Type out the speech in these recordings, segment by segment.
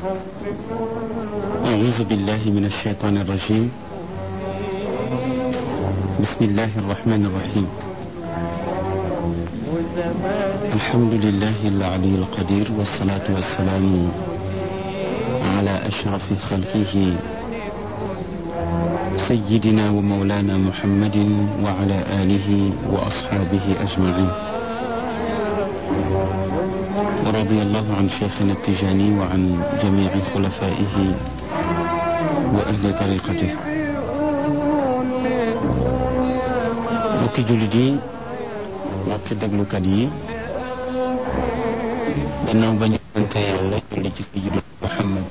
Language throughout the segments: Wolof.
أعوذ بالله من الشيطان الرجيم بسم الله الرحمن الرحيم الحمد لله العلي القدير والصلاة والسلام على أشرف خلقه سيدنا ومولانا محمد وعلى آله وأصحابه أجمعين ورضي الله عن شيخنا التجاني وعن جميع خلفائه وأهل طريقته mbokki jullit yi mbokki déglukat yi gannaaw ba ñu sante yàlla julli ci sayyidina Muhammad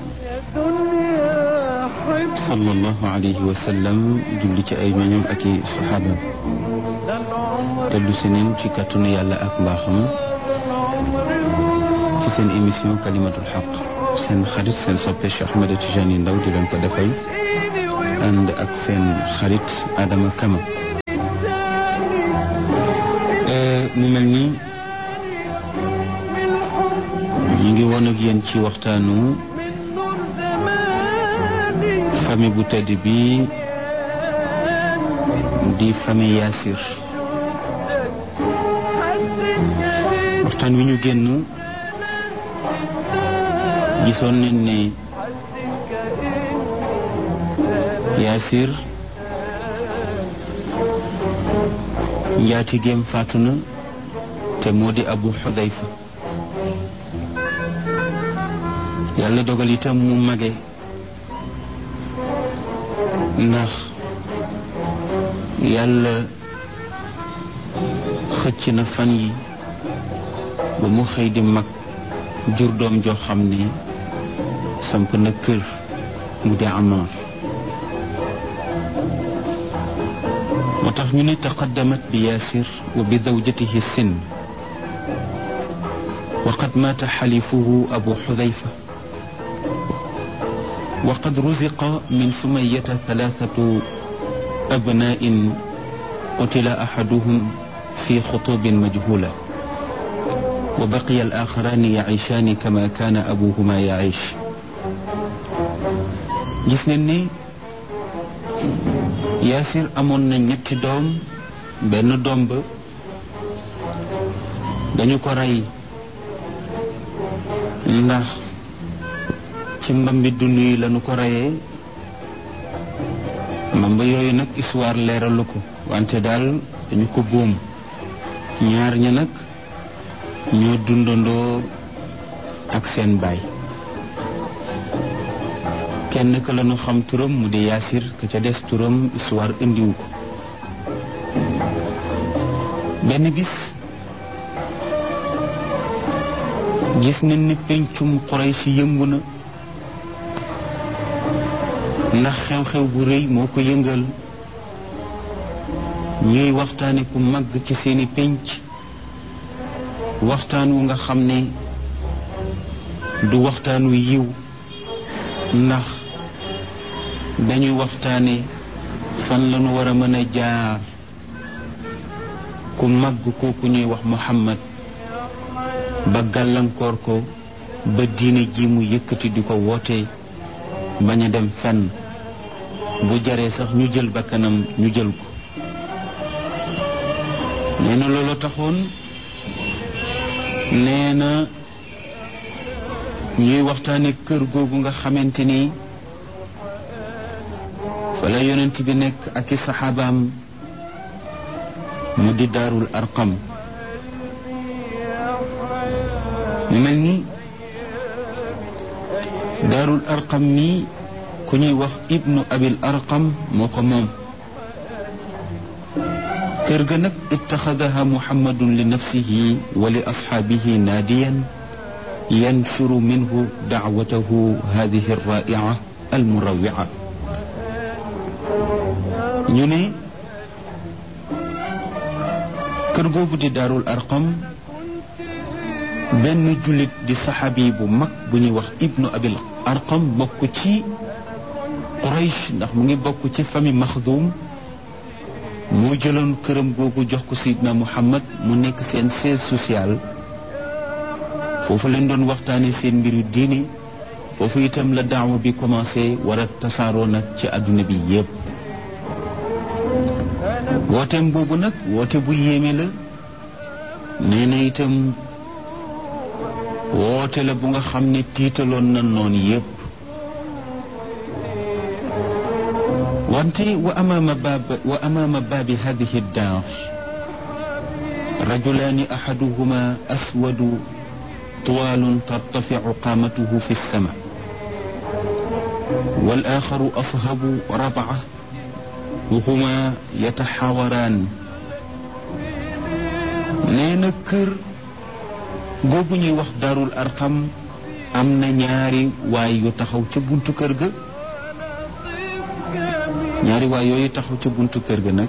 sallallahu alayhi wa sallam julli ci ay ñoñam ak i saxaabam dellu si neen ci kàttanu yàlla ak mbaaxam ci seen émission kalimatul xaq seen xarit seen soppe Cheikh Ahmed Tijani Ndaw di leen ko defal ànd ak seen xarit Adama Kama mu mel ni ñu ngi woon ak yéen ci waxtaanu famille bu tedd bi di famille Yaasir waxtaan wi ñu génn gisoon nañ ne Yaasir njaatigeem faatu na te moo di Abu Xudayfa yàlla dogal itam mu mage ndax yàlla xëcc na fan yi ba mu xëy di mag jur doom joo xam ne samp na kër mu di Amar moo tax ñu ne taqaddamat bi yaasir wa bi zawjatihi sin wa qad maata xalifuhu abu xudayfa wa qad ruziqa min sumayata thalathatu abna'in qutila ahaduhum fi xutubin majhula wa baqiya al-axarani yaciishaani kama kaana abuhuma yaciish gis nañ ne Yaasir amoon na ñetti doom benn doom ba dañu ko rey ndax ci mbambi dund yi lañu ko reyee mbamba yooyu nag histoire leeralu ko wante daal dañu ko boom ñaar ña nag ñoo dundandoo ak seen baay kenn ka lañu xam turam mu di yaasir ka ca des turam histoire indiwu ko benn bis gis nañ ni pencum Quraysh yëngu na ndax xew-xew bu rëy moo ko yëngal ñuy waxtaane ku màgg ci seeni penc waxtaan wu nga xam ne du waxtaan wu yiw ndax dañuy waxtaane fan lañu war a mën a jaar ku màgg kooku ñuy wax Muhammad ba gàllankoor ko ba diine ji mu yëkkati di ko woote bañ a dem fenn bu jaree sax ñu jël bakkanam ñu jël ko nee na loolu taxoon nee na ñuy waxtaane kër googu nga xamante ni fa la yonent bi nekk ak i saxaabaam mu di daarul arqam mu mel ni daarul arqam mi ku ñuy wax ibnu abil arqam moo ko moom kër ga nag ittaxadaha muhammadun li nafsihi wa li asxaabihi naadiyan yanshuru minhu dacwatahu hadihi alraa'ica almurawwica ñu ne kër googu di daarul arqam benn jullit di saxaabi bu mag bu ñuy wax ibnu abil arqam bokk ci quraysh ndax mu ngi bokk ci famille maxdum moo jëloon këram googu jox ko sayidna muhammad mu nekk seen siège social foofu leen doon waxtaane seen mbiru diini foofu itam la daawa bi commencé war a tasaaroo nag ci àdduna bi yépp wooteem boobu nag woote bu yéeme la nee na itam woote la bu nga xam ne tiitaloon na noon yépp wante wa amaama baab wa amaama baabi hadihi daar rajulaani ahaduhuma aswadu طوال ترتفع قامته في السماء والآخر أصهب ربعة وهما يتحاوران نينا كر googu ñuy wax darul arqam am na ñaari waay yu taxaw ca buntu kër ga ñaari waay yooyu taxaw ca buntu kër ga nag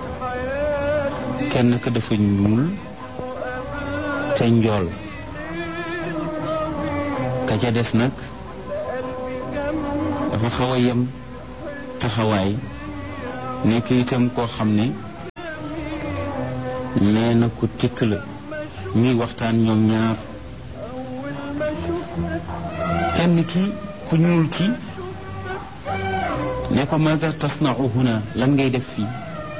kenn ka dafa ñuul te njool ka ca des nag dafa xaw a yem taxawaay nekk itam koo xam ne nee na ku tikk la ñuy waxtaan ñoom ñaar kenn ki ku ñuul ki ne ko maada tasnau huna lan ngay def fii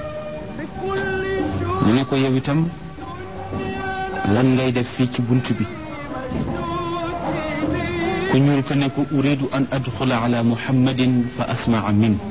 mu ne ko yow itam lan ngay def fii ci bunt bi ku ñuul ko ne ko uridu an adxula ala muhammadin fa asmaa min